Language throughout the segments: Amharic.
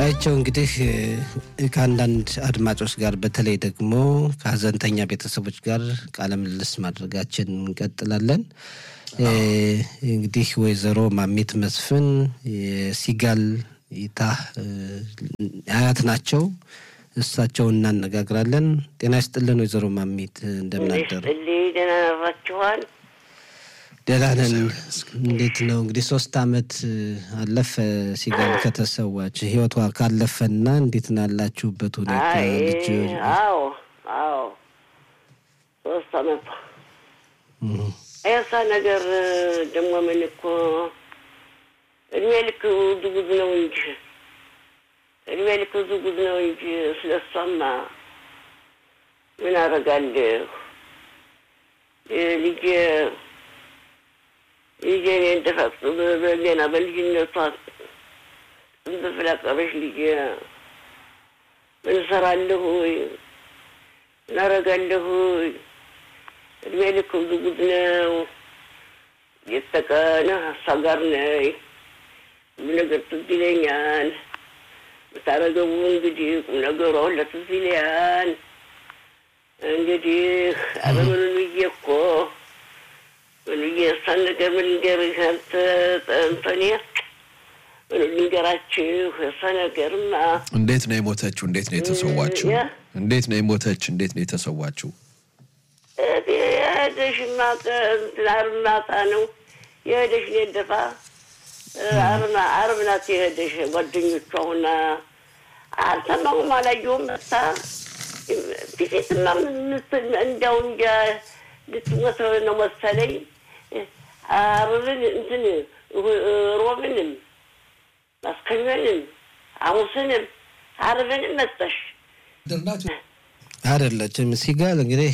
አይቸው እንግዲህ ከአንዳንድ አድማጮች ጋር በተለይ ደግሞ ከሀዘንተኛ ቤተሰቦች ጋር ቃለ ምልልስ ማድረጋችን እንቀጥላለን። እንግዲህ ወይዘሮ ማሚት መስፍን የሲጋል ይታ አያት ናቸው። እሳቸውን እናነጋግራለን። ጤና ይስጥልን ወይዘሮ ማሚት እንደምናደሩ ደህና ናችኋል? ደህና ነን። እንዴት ነው እንግዲህ ሶስት አመት አለፈ ሲጋል ከተሰዋች ህይወቷ ካለፈና እንዴት ነው ያላችሁበት ሁኔታ? ልጅ አዎ አዎ ሶስት አመቷ ያሳ ነገር ደግሞ ምን እኮ እድሜ ልክ ብዙ ጉድ ነው እንጂ እድሜ ልክ ብዙ ጉድ ነው እንጂ ስለሷማ ምን አደርጋለሁ ልጄ ልጄ እኔ እንደፈቅዱ ገና በልጅነቷ እንደፍላቀበሽ ልጄ ምን እሰራለሁ ምን አደርጋለሁ እድሜ ልክ ብዙ ጉድ ነው። የተቀነ ሀሳብ ጋር ነይ ሁሉ ነገር ትዝ ይለኛል። ብታረገቡ እንግዲህ ቁም ነገሯ ሁላ ትዝ ይለኛል። እንግዲህ አለምኑ ብዬ እኮ ምን ብዬ እሷን ነገር ምን ልንገርህ አንተ እንተኔ ምን ልንገራችሁ እሷ ነገርማ እንዴት ነው የሞተችው? እንዴት ነው የተሰዋችው? እንዴት ነው የሞተች? እንዴት ነው የተሰዋችው? የሄደሽማ እንትን ዓርብ ማታ ነው የሄደሽ ደፋ ዓርብ ናት የሄደሽ ጓደኞቿ ሁና አልሰማሁም፣ አላየሁም። መታ ፊቴትማ እንዲያው እንጃ ልትሞት ነው መሰለኝ። ዓርብን እንትን ሮብንም ማስከኞንም ሐሙስንም ዓርብንም መጣሽ አይደለችም። ሲጋል እንግዲህ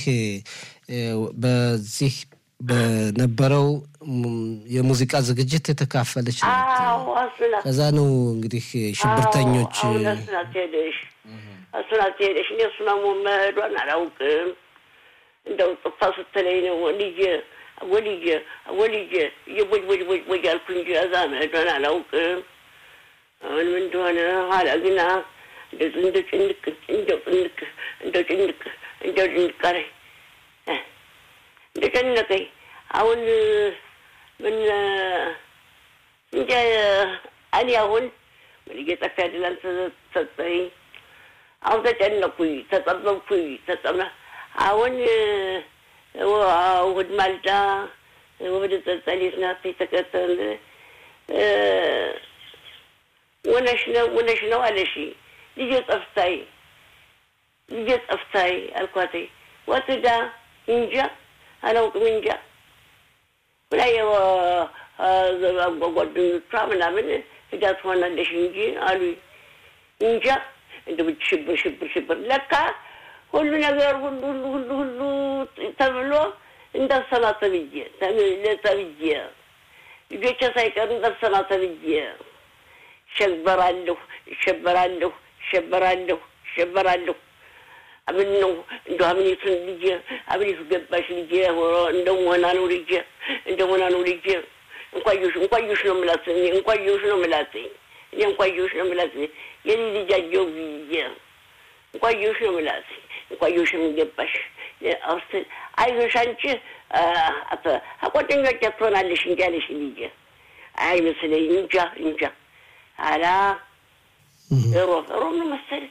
በዚህ በነበረው የሙዚቃ ዝግጅት የተካፈለች ናት። ከዛ ነው እንግዲህ ሽብርተኞች እሱናት ሄደሽ እሱናት ሄደሽ እኔ እሱና መሄዷን አላውቅም። እንደው ጥፋ ስትለኝ ነው ልጄ ወልጄ ወልጄ እየቦጅ ቦጅ ቦጅ ቦጅ አልኩ እንጂ እዛ መሄዷን አላውቅም። አሁንም እንደሆነ ኋላ ግና እንደ ጭንቅ እንደው ጭንቅ እንደው ጭንቅ እንደው ጭንቅ አለኝ እንደ ጨነቀኝ። አሁን ምን እንጃ እኔ አሁን ምን እየጠፋ ያድላል ተሰጠኝ። አሁን ተጨነኩኝ፣ ተጠበብኩኝ፣ ተጠመ አሁን እሑድ ማልዳ ወደ ጸጸሌት ናት የተከተል ውነሽ ነው ውነሽ ነው አለሽ ልጄ ጠፍታይ ልጄ ጠፍታይ አልኳት። ወትዳ እንጃ አላውቅም እንጃ ብላ ጓደኞቿ ምናምን ሂዳ ትሆናለሽ እንጂ አሉኝ። እንጃ እንደ ብቻ ሽብር ሽብር ሽብር ለካ ሁሉ ነገር ሁሉ ሁሉ ሁሉ ሁሉ ተብሎ እንዳሰማ ተብዬ ተብዬ ልጆቼ ሳይቀሩ እንዳሰማ ተብዬ እሸበራለሁ እሸበራለሁ እሸበራለሁ እሸበራለሁ። አብን ነው እንደ አብኔቱን ልጄ አብኔቱ ገባሽ ልጄ እንደ ሆና ነው ልጄ እንደ ሆና ነው ልጄ እንኳዮሽ እንኳዮሽ ነው ምላት እንኳዮሽ ነው ምላት እኔ እንኳዮሽ ነው ምላት የኔ ልጃጀው ብዬ እንኳዮሽ ነው ምላት እንኳዮሽም ገባሽ አውስት አይዞሽ አንቺ ጓደኞች ትሆናለሽ እንጂ አለሽ ልጄ አይመስለኝ እንጃ እንጃ አላ ሮብ ሮብ ነው መሰለኝ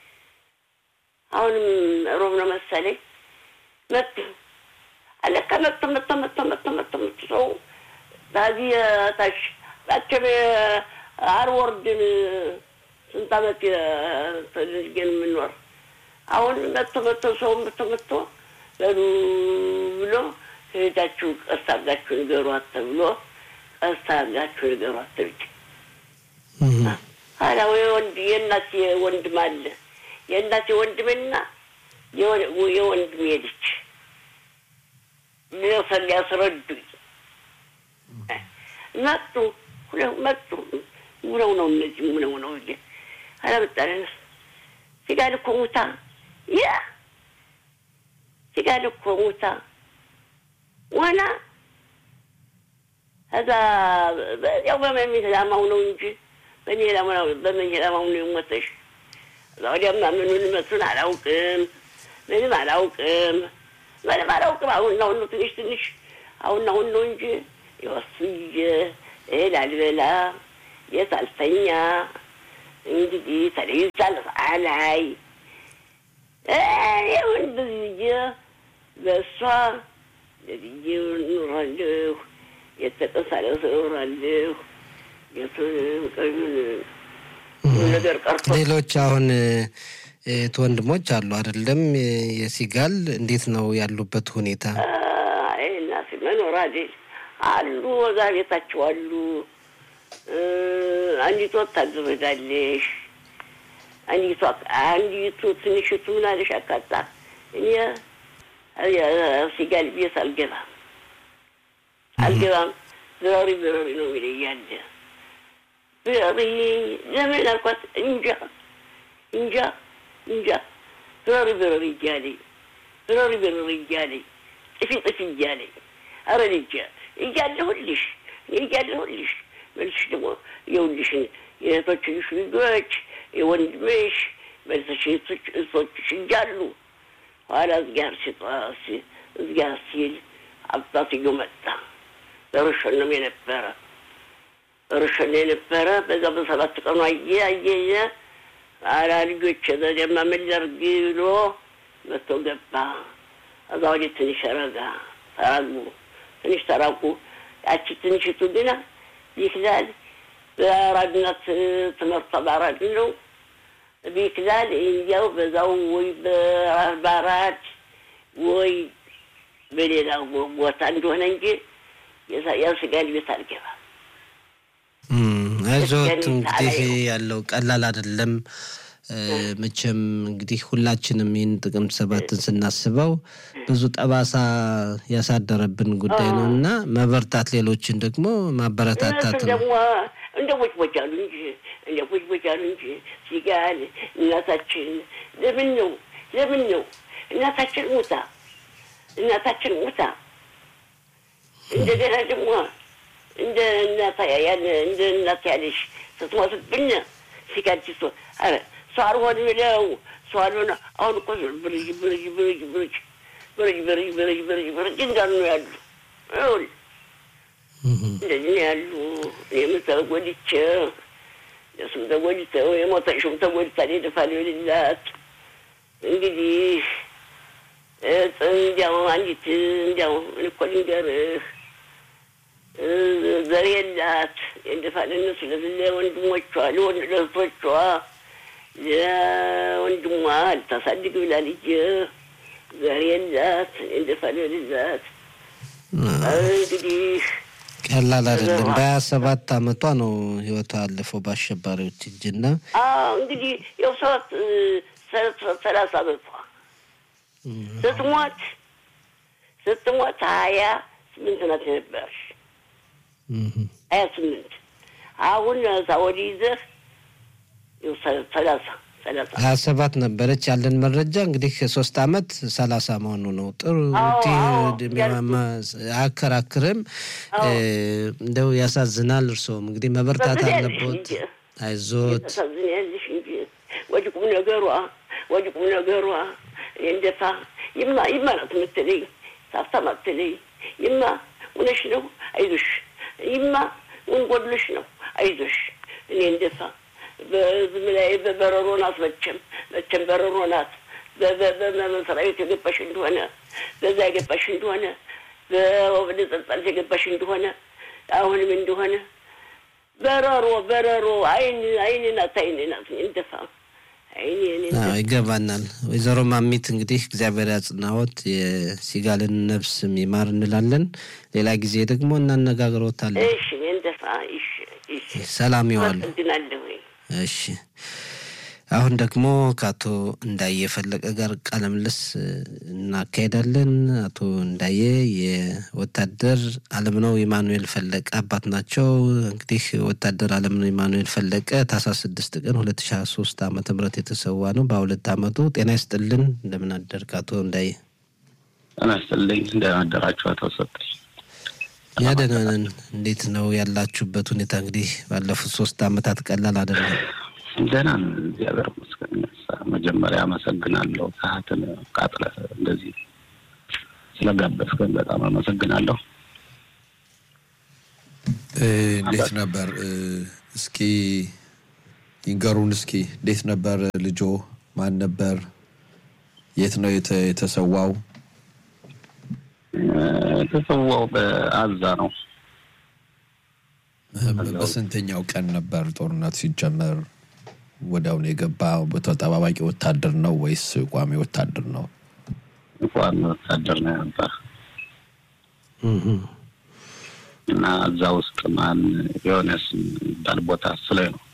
አሁንም ሮብ ነው መሰለኝ መጡ አለካ መጡ መጡ መጡ መጡ መጡ መጡ ሰው ታዚህ ታች ታቸው አርወርድን ስንት ዓመት ተልጅገን የምንኖር አሁን መጥቶ መጥቶ ሰው መጥቶ መጥቶ በሉ ብሎ ሄዳችሁ ቀስ አድርጋችሁ ንገሯት ተብሎ ቀስ አድርጋችሁ ንገሯት ተብዬ ኋላ ወንድ የእናቴ ወንድም አለ የእናቴ ወንድምና የወንድሜ ልጅ ሊወሰን ሊያስረዱኝ መጡ መጡ። ምነው ነው እነዚህ ምነው ነው እ አለመጣለን ሲጋል እኮ ሙታ ያ ሲጋል እኮ ሙታ ዋና ከዛ በዚያው በመሚት ላማው ነው እንጂ በመኝ ለማሙ ነው የሞተሽ። እዛ ወዲያማ ምኑን መቱን አላውቅም፣ ምንም አላውቅም፣ ምንም አላውቅም። አሁን አሁን ነው ትንሽ ትንሽ አሁን አሁን ነው እንጂ የወስዬ እህል አልበላ የት አልተኛ እንግዲህ ተለይቻል አላይ ይሁን ብዬ በእሷ ለብዬ ኑራለሁ። የተቀሳለስ እኖራለሁ። የቱንም ቀዩን ነገር ቀርቶ ሌሎች አሁን እህት ወንድሞች አሉ አይደለም? የሲጋል እንዴት ነው ያሉበት ሁኔታ? እናት መኖር አይደል አሉ፣ እዛ ቤታቸው አሉ። አንዲቱ ወታደር ሄዳለሽ። አንዲቱ አንዲቱ ትንሽቱ ምን አለሽ አካጣ እኔ ሲጋል ቤት አልገባም አልገባም ብረሪ ብረሪ ነው የሚለኝ እያለ ብረሪ ለምን አልኳት። እንጃ እንጃ እንጃ ብረሪ ብረሪ እያለኝ ብረሪ ብረሪ እያለኝ ጥፊ ጥፊ እያለኝ አረ ልጄ እያለሁልሽ እያለሁልሽ መልስሽ ደግሞ የውልሽን የእህቶችሽ ልጆች የወንድምሽ መልሰሽ እህቶችሽ እያሉ ኋላ እዝጋር ሲጠዋሲ እዝጋር ሲል አባትዮ መጣ። በርሸንም የነበረ በርሸን የነበረ በዛ በሰባት ቀኑ አየ አየየ አላ ልጆች ዘደማ ምን ላድርግ ብሎ መጥቶ ገባ። እዛ ወዲህ ትንሽ ረጋ ተራጉ ትንሽ ተራቁ። ያቺ ትንሽቱ ግና ቢክላል በአራድነት ትምህርቷ በአራድ ነው ቢክላል እንዲያው በዛው ወይ በአራድ ወይ በሌላ ቦታ እንደሆነ እንጂ የስጋል ቤት አልገባም። አይዞት እንግዲህ ያለው ቀላል አይደለም። መቼም እንግዲህ ሁላችንም ይህን ጥቅምት ሰባትን ስናስበው ብዙ ጠባሳ ያሳደረብን ጉዳይ ነው እና መበርታት፣ ሌሎችን ደግሞ ማበረታታት ነው። ደግሞ እንደ ቦጭ ቦጭ አሉ እንጂ እንደ ቦጭ ቦጭ አሉ እንጂ ሲጋል እናታችን ለምን ነው ለምን ነው እናታችን ሙታ እናታችን ሙታ እንደገና ደግሞ እንደ እናታ ያለ እንደ እናት ያለሽ ስትሞትብን ሲጋጅቶ አረ ሰው አልሆን ብለው ሰው አልሆነ አሁን እኮ ብርጅ ብርጅ ብርጅ ብርጅ ብርጅ ብርጅ ብርጅ ብርጅ ብርጅ እንዳሉ ነው ያሉ ይሁን እንደዚህ ነው ያሉ። እኔም ተጎድቼ እሱም ተጎድተው የሞተሽም ተጎድታ ደፋል ይልላት እንግዲህ እንዲያው አንዲት እንዲያው እኮ ልንገርህ ዘር የላት የደፋልን ስለዚህ ለወንድሞቿ ለእህቶቿ ለወንድሟ ልታሳድግ ብላ ልጅ ዘር የላት እንደፋልልላት እንግዲህ ቀላል አይደለም። በሀያ ሰባት አመቷ ነው ህይወቷ ያለፈው በአሸባሪዎች እጅና እንግዲህ ያው ሰባት ሰላሳ አመቷ ስትሞት ስትሞት ሀያ ስምንት ናት የነበረች ሀያ ስምንት አሁን እዛ ወዲህ ይዘህ ሰላሳ ሰላሳ ሀያ ሰባት ነበረች ያለን መረጃ እንግዲህ ሶስት አመት ሰላሳ መሆኑ ነው። ጥሩ አያከራክርም። እንደው ያሳዝናል። እርስዎም እንግዲህ መበርታት አለቦት። አይዞት ታሳዝኛለሽ እንጂ ወዲህ ቁም ነገሯ ወዲህ ቁም ነገሯ እኔ እንደፋ ይማ ይማ ናት የምትለኝ ሳፍታም አትለኝ ይማ እውነሽ ነው አይዞሽ ይማ ምን ጎድሎሽ ነው አይዞሽ እኔ እንደፋ በዝም ላይ በበረሮ ናት መቼም መቼም በረሮ ናት በመሰራዊት የገባሽ እንደሆነ በዛ የገባሽ እንደሆነ በወደ ጸጻት የገባሽ እንደሆነ አሁንም እንደሆነ በረሮ በረሮ አይን አይን ናት አይን ናት እንደፋ ይገባናል። ወይዘሮ ማሚት እንግዲህ እግዚአብሔር ያጽናዎት፣ የሲጋልን ነፍስ ይማር እንላለን። ሌላ ጊዜ ደግሞ እናነጋግሮታለን። እሺ እንደፋ እሺ እሺ ሰላም ይዋሉ። አመሰግናለሁ። እሺ አሁን ደግሞ ከአቶ እንዳየ ፈለቀ ጋር ቃለ ምልልስ እናካሄዳለን። አቶ እንዳየ የወታደር አለምነው ኢማኑኤል ፈለቀ አባት ናቸው። እንግዲህ ወታደር አለምነው ኢማኑኤል ፈለቀ ታህሳስ ስድስት ቀን ሁለት ሺ ሀያ ሶስት ዓመተ ምህረት የተሰዋ ነው በሁለት ዓመቱ። ጤና ይስጥልን። እንደምን አደርክ አቶ እንዳየ? ጤና ይስጥልኝ። እንደምን አደራችሁ አቶ ሰጠኝ? እኛ ደህና ነን። እንዴት ነው ያላችሁበት ሁኔታ? እንግዲህ ባለፉት ሶስት አመታት ቀላል አይደለም። ደህና ነን፣ እግዚአብሔር ይመስገን። መጀመሪያ አመሰግናለሁ። ሰዓትን ቃጥለህ እንደዚህ ስለጋበዝከን በጣም አመሰግናለሁ። እንዴት ነበር? እስኪ ይንገሩን እስኪ እንዴት ነበር ልጆ? ማን ነበር? የት ነው የተሰዋው? የተሰዋው በአዛ ነው። በስንተኛው ቀን ነበር ጦርነት ሲጀመር? ወዲያውኑ የገባ ተጠባባቂ ወታደር ነው ወይስ ቋሚ ወታደር ነው? ቋሚ ወታደር ነው ነበር እና እዛ ውስጥ ማን የሆነስ የሚባል ቦታ ስላይ ነው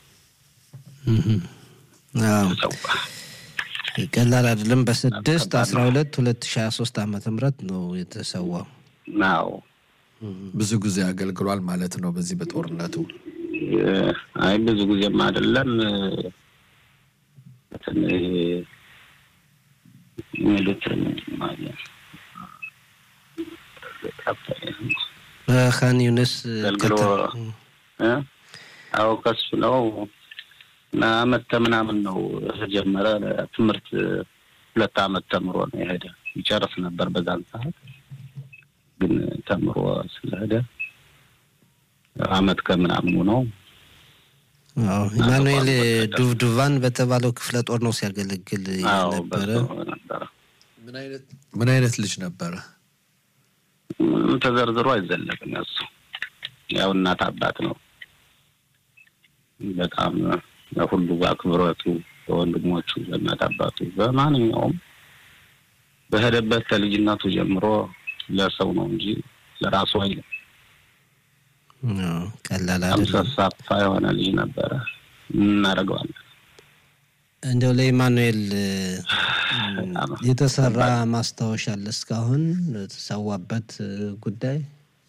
ቀላል አይደለም። በስድስት አስራ ሁለት ሁለት ሺ ሀያ ሶስት ዓመተ ምህረት ነው የተሰዋው። ናው ብዙ ጊዜ አገልግሏል ማለት ነው በዚህ በጦርነቱ። አይ ብዙ ጊዜም አይደለም ሚሉትን በካን ዩኒስ አገልግሎ አዎ ከሱ ነው እና አመት ከምናምን ነው ተጀመረ። ትምህርት ሁለት አመት ተምሮ ነው የሄደ። ይጨርስ ነበር በዛን ሰዓት ግን ተምሮ ስለሄደ አመት ከምናምኑ ነው። ኢማኑኤል ዱብዱቫን በተባለው ክፍለ ጦር ነው ሲያገለግል ነበረ። ምን አይነት ልጅ ነበረ? ምንም ተዘርዝሮ አይዘለቅም። ያሱ ያው እናት አባት ነው። በጣም ሁሉ አክብሮቱ በወንድሞቹ በእናት አባቱ በማንኛውም በሄደበት ከልጅነቱ ጀምሮ ለሰው ነው እንጂ ለራሱ አይልም። ቀላል በጣም ሰሳፋ የሆነ ልጅ ነበረ። እናደርገዋለን። እንደው ለኢማኑኤል የተሰራ ማስታወሻ አለ እስካሁን የተሰዋበት ጉዳይ?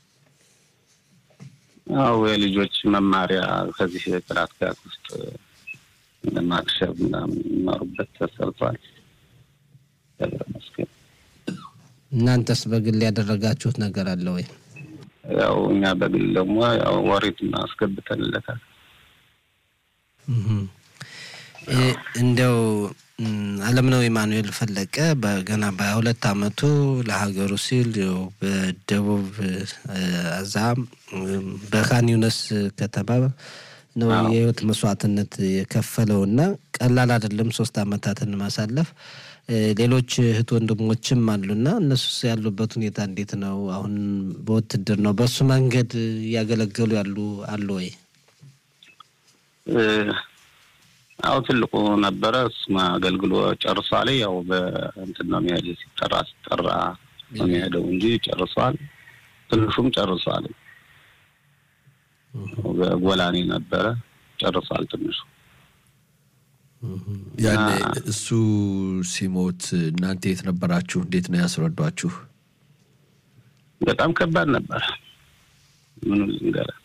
አው የልጆች መማሪያ ከዚህ ጥራት ጋር ውስጥ ለማክሸፍ ምናምን የሚማሩበት ተሰርቷል። መስገን እናንተስ በግል ያደረጋችሁት ነገር አለ ወይ? ያው እኛ በግል ደግሞ ያው ወሬት አስገብተንለታል። እንደው አለምነው ኢማኑኤል ፈለቀ በገና በሀያ ሁለት አመቱ ለሀገሩ ሲል በደቡብ አዛ በካን ዩነስ ከተማ ነው የህይወት መስዋዕትነት የከፈለው እና ቀላል አይደለም ሶስት አመታትን ማሳለፍ። ሌሎች እህት ወንድሞችም አሉና እነሱስ ያሉበት ሁኔታ እንዴት ነው? አሁን በውትድር ነው በሱ መንገድ እያገለገሉ ያሉ አሉ ወይ? አው ትልቁ ነበረ እሱም አገልግሎ ጨርሷል። ያው በእንትን ነው የሚሄድ ሲጠራ ሲጠራ ነው የሚሄደው እንጂ ጨርሷል። ትንሹም ጨርሷል። በጎላኔ ነበረ ጨርሷል ትንሹ። ያኔ እሱ ሲሞት እናንተ የት ነበራችሁ? እንዴት ነው ያስረዷችሁ? በጣም ከባድ ነበር። ምን ልንገርህ፣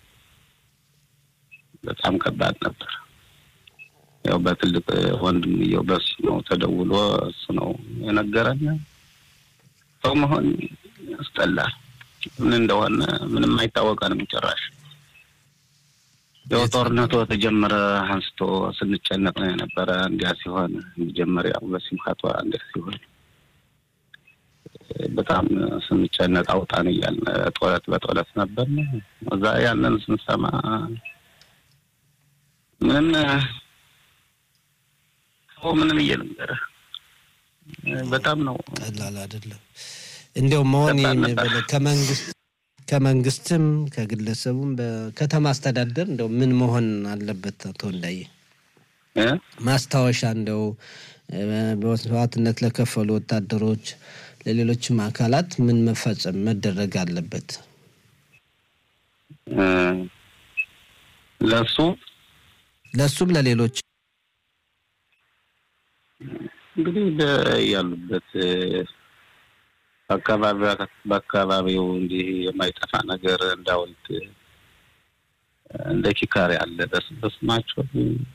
በጣም ከባድ ነበር። ያው በትልቅ ወንድምየው በሱ ነው ተደውሎ እሱ ነው የነገረን። ሰው መሆን ያስጠላል። ምን እንደሆነ ምንም አይታወቀንም ጭራሽ። ያው ጦርነቱ ተጀመረ አንስቶ ስንጨነቅ ነው የነበረ። እንዲያ ሲሆን መጀመሪያው በሲምካቷ እንዲያ ሲሆን በጣም ስንጨነቅ አውጣን እያልን ጦለት በጦለት ነበር። እዛ ያንን ስንሰማ ምንም ምንም እየልንገርህ በጣም ነው ቀላል አይደለም። እንዲያው መሆን ከመንግስት ከመንግስትም ከግለሰቡም በከተማ አስተዳደር እንደው ምን መሆን አለበት? አቶ እንዳየ ማስታወሻ እንደው በመስዋዕትነት ለከፈሉ ወታደሮች፣ ለሌሎችም አካላት ምን መፈጸም መደረግ አለበት? ለሱ ለሱም ለሌሎች እንግዲህ ያሉበት በአካባቢው እንዲህ የማይጠፋ ነገር እንዳውልት እንደ ኪካር ያለ በስማቸው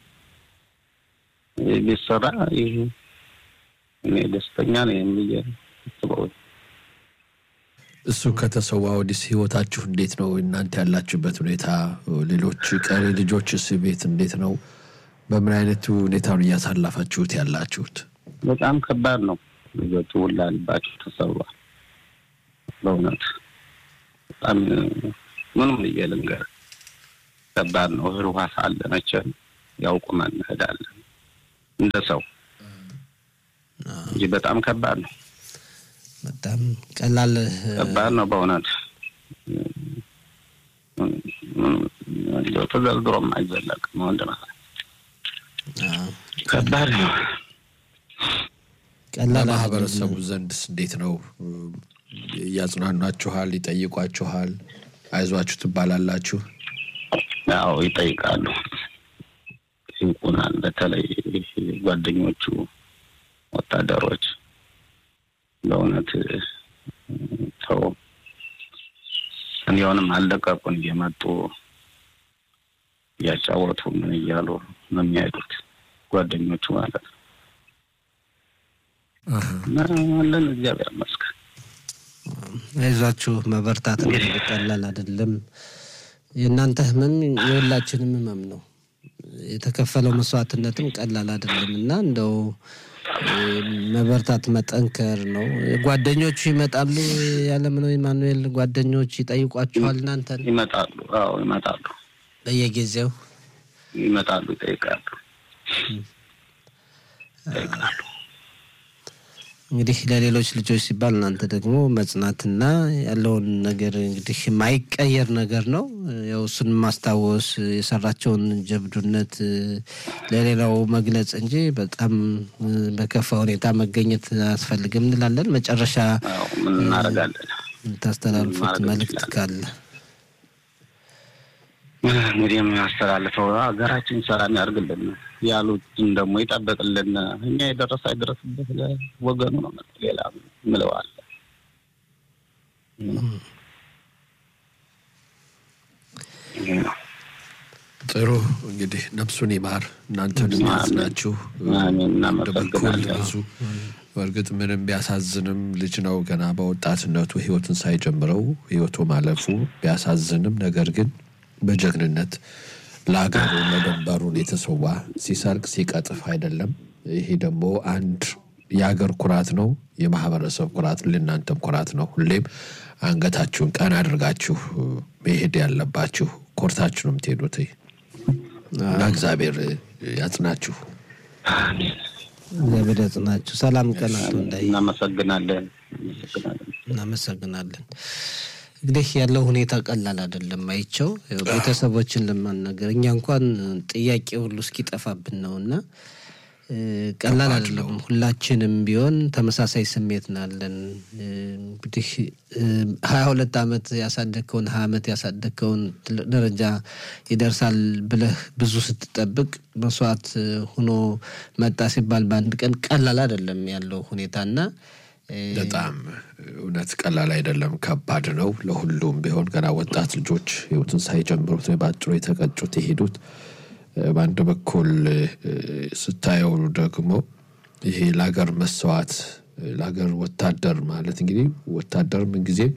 ቢሰራ ይህ እኔ ደስተኛ ነው የሚየ ስበው እሱ ከተሰዋ ወዲስ ህይወታችሁ እንዴት ነው? እናንተ ያላችሁበት ሁኔታ፣ ሌሎች ቀሪ ልጆችስ ቤት እንዴት ነው? በምን አይነቱ ሁኔታ ነው እያሳለፋችሁት ያላችሁት? በጣም ከባድ ነው። ልጆቹ ሁላ ልባቸው ተሰብሯል። በእውነት በጣም ምንም ብዬ ልንገርህ ከባድ ነው። እህል ውሃ ሳለ መቼም ያውቁመን እንሄዳለን እንደ ሰው እንጂ በጣም ከባድ ነው። በጣም ቀላል ከባድ ነው በእውነት እንደው ተዘርዝሮም አይዘለቅም። ወንድም ከባድ ነው። ቀላል ማህበረሰቡ ዘንድስ እንዴት ነው? እያጽናኗችኋል? ይጠይቋችኋል? አይዟችሁ ትባላላችሁ? ያው ይጠይቃሉ፣ ይንቁናል። በተለይ ጓደኞቹ ወታደሮች በእውነት ተው እንዲሆንም አልለቀቁን እየመጡ እያጫወቱ ምን እያሉ ነው የሚሄዱት ጓደኞቹ ማለት ነው። እና አለን እግዚአብሔር ይመስገን። አይዟችሁ መበርታት እንግዲህ ቀላል አይደለም። የእናንተ ህመም የሁላችንም ህመም ነው። የተከፈለው መስዋዕትነትም ቀላል አይደለም እና እንደው መበርታት መጠንከር ነው። ጓደኞቹ ይመጣሉ። ያለምነው ኢማኑኤል ጓደኞች ይጠይቋችኋል እናንተን? ይመጣሉ። አዎ ይመጣሉ፣ በየጊዜው ይመጣሉ፣ ይጠይቃሉ፣ ይጠይቃሉ። እንግዲህ ለሌሎች ልጆች ሲባል እናንተ ደግሞ መጽናትና ያለውን ነገር እንግዲህ የማይቀየር ነገር ነው። ያው እሱን ማስታወስ የሰራቸውን ጀብዱነት ለሌላው መግለጽ እንጂ በጣም በከፋ ሁኔታ መገኘት አያስፈልግም እንላለን። መጨረሻ አዎ ምን እናደርጋለን? የምታስተላልፉት ማድረግ መልእክት ካለ እንግዲህ የምናስተላልፈው ሀገራችን ሰላም ያርግልን፣ ያሉትን ደግሞ ይጠበቅልን። እኛ የደረሰ አይደረስበት ለወገኑ ነው። ሌላ ምለዋል ጥሩ እንግዲህ ነፍሱን ይማር፣ እናንተንም ያጽናችሁ። አሜን። አንድ በኩል እናመሰግናለን። ብዙ በእርግጥ ምንም ቢያሳዝንም ልጅ ነው ገና በወጣትነቱ ህይወትን ሳይጀምረው ህይወቱ ማለፉ ቢያሳዝንም፣ ነገር ግን በጀግንነት ለሀገሩ ለድንበሩን የተሰዋ ሲሰርቅ ሲቀጥፍ አይደለም። ይሄ ደግሞ አንድ የሀገር ኩራት ነው፣ የማህበረሰብ ኩራት፣ ለእናንተም ኩራት ነው። ሁሌም አንገታችሁን ቀና አድርጋችሁ መሄድ ያለባችሁ ኮርታችሁ ነው የምትሄዱት እና እግዚአብሔር ያጽናችሁ። እግዚአብሔር ያጽናችሁ። ሰላም ቀን አቶ እንዳይ እናመሰግናለን። እናመሰግናለን። እናመሰግናለን። እንግዲህ ያለው ሁኔታ ቀላል አይደለም። አይቸው ያው ቤተሰቦችን ለማናገር እኛ እንኳን ጥያቄ ሁሉ እስኪጠፋብን ነው እና እ፣ ቀላል አይደለም። ሁላችንም ቢሆን ተመሳሳይ ስሜት ናለን። እንግዲህ ሀያ ሁለት ዓመት ያሳደግከውን ሀያ ዓመት ያሳደግከውን ትልቅ ደረጃ ይደርሳል ብለህ ብዙ ስትጠብቅ መስዋዕት ሆኖ መጣ ሲባል በአንድ ቀን ቀላል አይደለም ያለው ሁኔታ እና እ፣ በጣም እውነት ቀላል አይደለም፣ ከባድ ነው። ለሁሉም ቢሆን ገና ወጣት ልጆች ህይወትን ሳይጀምሩት ነው በአጭሩ የተቀጩት የሄዱት። እ፣ በአንድ በኩል እ፣ ስታየው ደግሞ ይሄ ለሀገር መሰዋት እ፣ ለሀገር ወታደር ማለት እንግዲህ ወታደር ምንጊዜም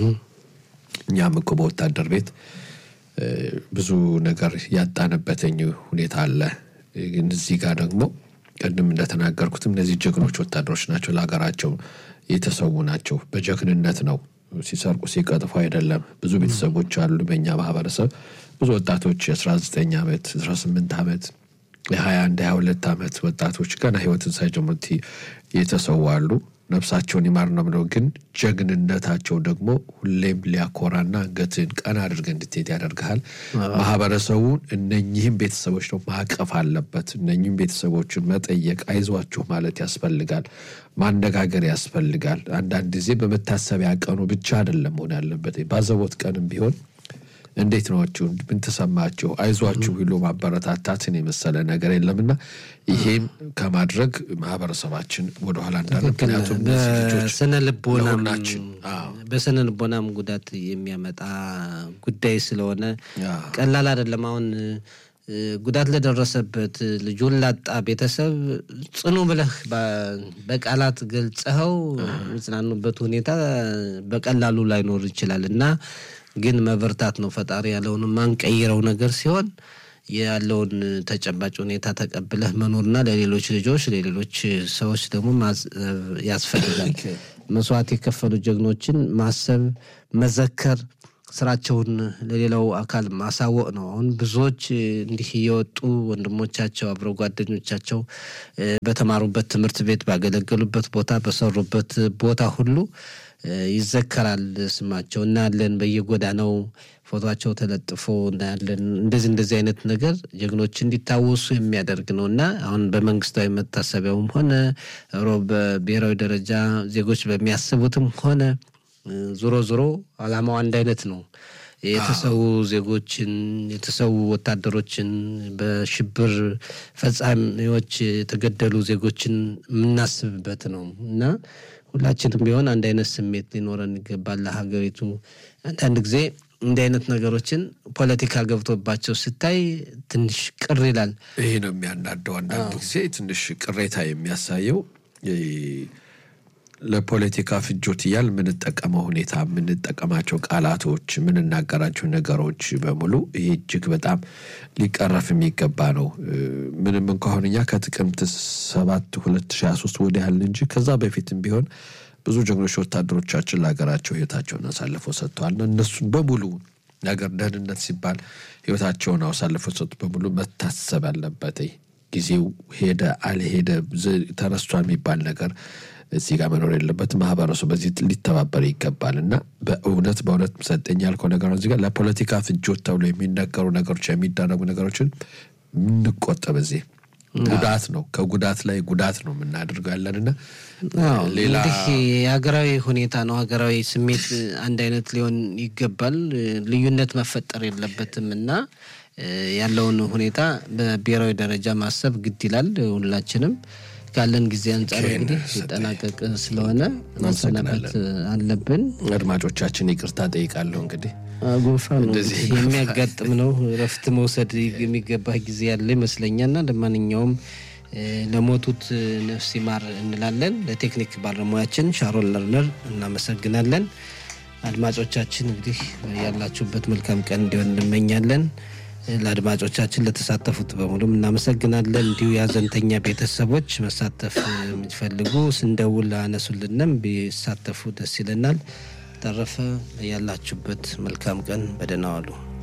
እኛም እኮ በወታደር ቤት እ፣ ብዙ ነገር ያጣንበትኝ ሁኔታ አለ። ግን እዚህ ጋር ደግሞ ቅድም እንደተናገርኩትም እነዚህ ጀግኖች ወታደሮች ናቸው። ለሀገራቸው የተሰዉ ናቸው። በጀግንነት ነው ሲሰርቁ ሲቀጥፉ አይደለም። ብዙ ቤተሰቦች አሉ በእኛ ማህበረሰብ ብዙ ወጣቶች የአስራ ዘጠኝ ዓመት አስራ ስምንት ዓመት የሀያ አንድ ሀያ ሁለት ዓመት ወጣቶች ገና ህይወትን ሳይጀምሩት የተሰዉ አሉ። ነፍሳቸውን ይማር ነው ብለው ግን ጀግንነታቸው ደግሞ ሁሌም ሊያኮራና አንገትን ቀና አድርገህ እንድትሄድ ያደርግሃል። ማህበረሰቡን እነኚህም ቤተሰቦች ነው ማቀፍ አለበት። እነኚህም ቤተሰቦችን መጠየቅ፣ አይዟችሁ ማለት ያስፈልጋል። ማነጋገር ያስፈልጋል። አንዳንድ ጊዜ በመታሰቢያ ቀኑ ብቻ አይደለም መሆን ያለበት። ባዘቦት ቀንም ቢሆን እንዴት ናችሁ? ምን ተሰማችሁ? አይዟችሁ ብሎ ማበረታታትን የመሰለ ነገር የለምና ይሄም ከማድረግ ማህበረሰባችን ወደኋላ እንዳለ ምክንያቱም እነዚህ ልጆች በስነ ልቦናም ለሁላችን አዎ። በስነ ልቦናም ጉዳት የሚያመጣ ጉዳይ ስለሆነ አዎ። ቀላል አይደለም። አሁን ጉዳት ለደረሰበት ልጁን ላጣ ቤተሰብ ጽኑ ብለህ በቃላት ገልጸኸው የሚጽናኑበት ሁኔታ በቀላሉ ላይኖር ይችላል እና ግን መበርታት ነው። ፈጣሪ ያለውን ማንቀይረው ነገር ሲሆን ያለውን ተጨባጭ ሁኔታ ተቀብለህ መኖርና ለሌሎች ልጆች ለሌሎች ሰዎች ደግሞ ያስፈልጋል። መስዋዕት የከፈሉ ጀግኖችን ማሰብ፣ መዘከር ስራቸውን ለሌላው አካል ማሳወቅ ነው። አሁን ብዙዎች እንዲህ እየወጡ ወንድሞቻቸው አብረው ጓደኞቻቸው በተማሩበት ትምህርት ቤት ባገለገሉበት ቦታ በሰሩበት ቦታ ሁሉ ይዘከራል ስማቸው እናያለን። በየጎዳናው ፎቶቸው ተለጥፎ እናያለን። እንደዚህ እንደዚህ አይነት ነገር ጀግኖች እንዲታወሱ የሚያደርግ ነው እና አሁን በመንግስታዊ መታሰቢያውም ሆነ በብሔራዊ ደረጃ ዜጎች በሚያስቡትም ሆነ ዞሮ ዞሮ አላማው አንድ አይነት ነው። የተሰዉ ዜጎችን የተሰዉ ወታደሮችን በሽብር ፈጻሚዎች የተገደሉ ዜጎችን የምናስብበት ነው እና ሁላችንም ቢሆን አንድ አይነት ስሜት ሊኖረን ይገባል። ለሀገሪቱ አንዳንድ ጊዜ እንዲህ አይነት ነገሮችን ፖለቲካ ገብቶባቸው ስታይ ትንሽ ቅር ይላል። ይሄ ነው የሚያናደው። አንዳንድ ጊዜ ትንሽ ቅሬታ የሚያሳየው ለፖለቲካ ፍጆት እያል የምንጠቀመው ሁኔታ የምንጠቀማቸው ቃላቶች የምንናገራቸው ነገሮች በሙሉ ይሄ እጅግ በጣም ሊቀረፍ የሚገባ ነው። ምንም እንኳን እኛ ከጥቅምት ሰባት ሁለት ሺህ ሃያ ሶስት ወዲህ ያህል እንጂ ከዛ በፊትም ቢሆን ብዙ ጀግኖች ወታደሮቻችን ለሀገራቸው ህይወታቸውን አሳልፈው ሰጥተዋል። እነሱን በሙሉ ነገር ደህንነት ሲባል ህይወታቸውን አሳልፈው ሰጡ በሙሉ መታሰብ አለበት። ጊዜው ሄደ አልሄደ ተረስቷል የሚባል ነገር እዚህ ጋር መኖር የለበትም። ማህበረሰቡ በዚህ ሊተባበር ይገባል እና በእውነት በእውነት ሰጠኝ ያልከው ነገር እዚህ ጋር ለፖለቲካ ፍጆት ተብሎ የሚነገሩ ነገሮች የሚደረጉ ነገሮችን የምንቆጠብ እዚህ ጉዳት ነው። ከጉዳት ላይ ጉዳት ነው የምናደርገው ያለንና ሌላ እንግዲህ የሀገራዊ ሁኔታ ነው። ሀገራዊ ስሜት አንድ አይነት ሊሆን ይገባል። ልዩነት መፈጠር የለበትም እና ያለውን ሁኔታ በብሔራዊ ደረጃ ማሰብ ግድ ይላል። ሁላችንም ካለን ጊዜ አንጻር እንግዲህ ሲጠናቀቅ ስለሆነ ማሰናበት አለብን። አድማጮቻችን ይቅርታ ጠይቃለሁ። እንግዲህ ጉንፋን የሚያጋጥም ነው። እረፍት መውሰድ የሚገባ ጊዜ ያለ ይመስለኛል እና ለማንኛውም ለሞቱት ነፍስ ይማር እንላለን። ለቴክኒክ ባለሙያችን ሻሮን ለርነር እናመሰግናለን። አድማጮቻችን እንግዲህ ያላችሁበት መልካም ቀን እንዲሆን እንመኛለን። ለአድማጮቻችን ለተሳተፉት በሙሉም እናመሰግናለን። እንዲሁ የሀዘንተኛ ቤተሰቦች መሳተፍ የሚፈልጉ ስንደውል አነሱልንም ቢሳተፉ ደስ ይለናል። ተረፈ ያላችሁበት መልካም ቀን በደህና ዋሉ።